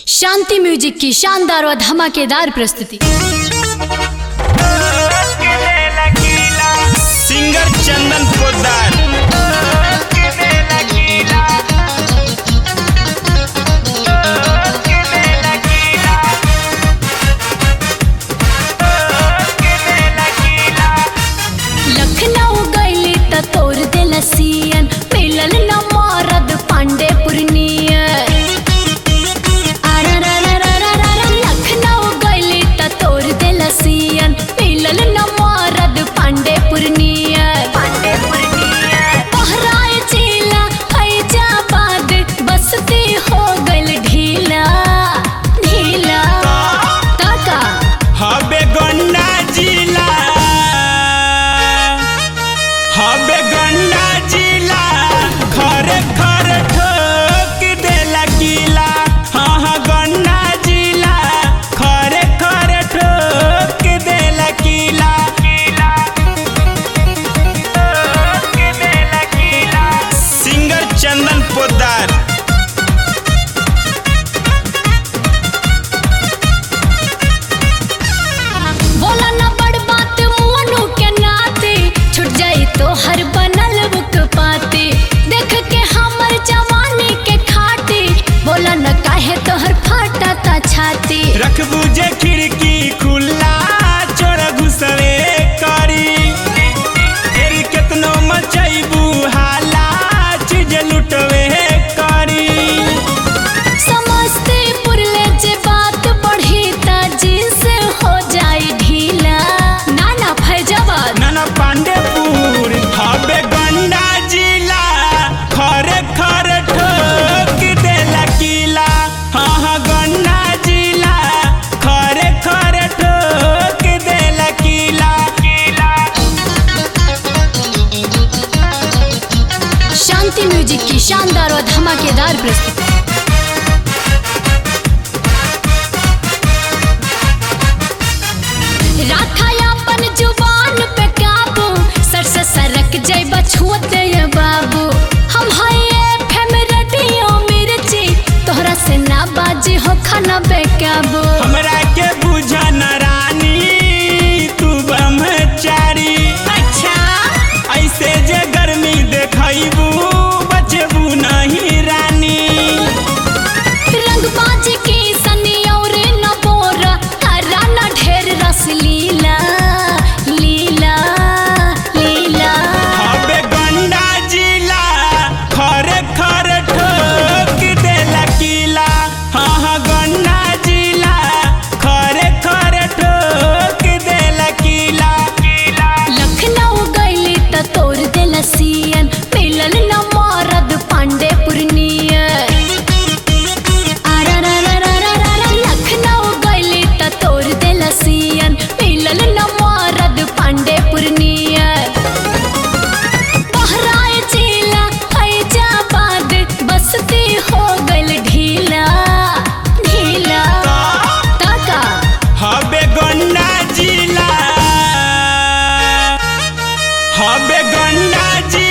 शांति music की शानदार व धमाकेदार प्रस्तुति सिंगर चंदन पोदार लखनऊ गईली त तोर दिल सियन मिलल न मारद पांडे पुरनियन लखनऊ गईली त तोर दिल सियन मिलल न मारद पांडे पुरनियन पांडे पुरनियन बहराए चीला फैजाबाद बसती हो गइल ढीला ढीला ताका हबे गन्ना जिला हबे गन्ना जिला खरे खरे ठोक देला किला हाँ हाँ गन्ना जिला खरे खरे ठोक देला किला सिंगर चंदन पोदार बोला ना बड़ बात मुअनु के नाते छुट जाई तो हर बनल बुक पाते देख के हमर जवानी के खाते बोला न काहे तोहर फाटा ता छाती रखबू जे खिड़की खुला चोर घुसवे करी फेर केतनो मचैबू हाला चीज लुटवे करी समस्तीपुर ले जे बात बढ़ी ता जींस हो जाई ढीला ना ना फैजाबाद नाना पांडेपुर हबे गंडा जिला खरे खरे ठोक देला किला हाँ हाँ गंडा जिला खरे खरे ठोक देला किला शांति म्यूजिक की शानदार और धमाकेदार प्रस्तुति राखा अपन जुबान पे काबू सर से सरक जैब छुअते ये बाबू हम हाय फेम रेडियो मिर्ची तोहरा से ना बाजी हो खाना बेकाबू हमरा के बुझा न रानी तू ब्रह्मचारी अच्छा ऐसे जे गर्मी देखैबू बचबू नहीं रानी रंगबाज की सनी और न बोरा करा न ढेर रस लीला लीला लीला हबे गंडा जिला खरे खरे ठोक देला किला हाँ हाँ गंडा जिला खरे खरे ठोक देला किला लखनऊ गईली त तोर दिल सियन मिलल न मारद पांडे पुरनियन लखनऊ गईली त तोर दिल सियन मिलल न मारद पांडे पुरनियन बहराए चीला फैजाबाद बसती हो गइल ढीला ढीला ताका हबे गंडा जिला हबे गंडा जिला